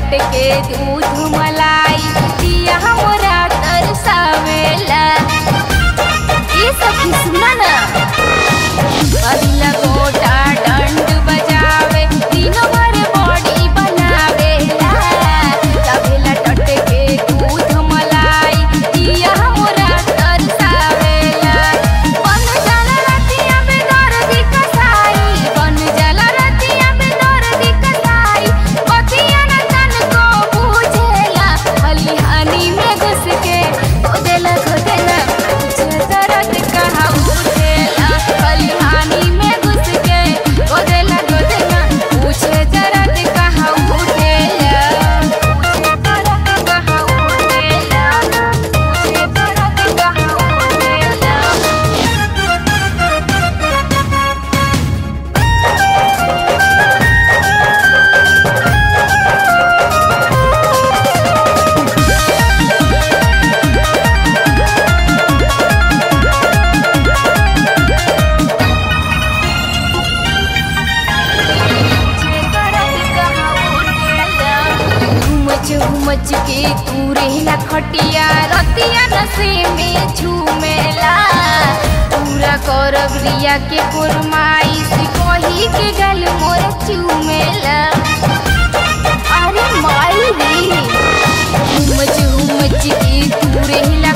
टटके दूध मलाई दिया हमरा तरसावेला ये सखी सुना ना अदिला गोटा डंड बजावे तीनों भर बॉडी बनावेला तबेला टटके दूध मलाई दिया हमरा तरसावेला बन जाला रतिया में दर्दी कसाई बन जाला रतिया में दर्दी कसाई पतिया न तन को बुझेला खलिहानी में घुस के खोदेला खोदेला तुझे दर्द कहाँ उठेला खलिहानी में घुस के खोदेला खोदेला पूछे दर्द कहाँ उठेला पूछे दर्द कहाँ उठेला पूछे दर्द कहाँ उठेला घुमच घुमच के तू रहेला खटिया रतिया नशे में झूमेला पूरा करब रिया के फरमाइश कही के गल मोर चूमेला अरे माई रे घुमच घुमच के तू रहेला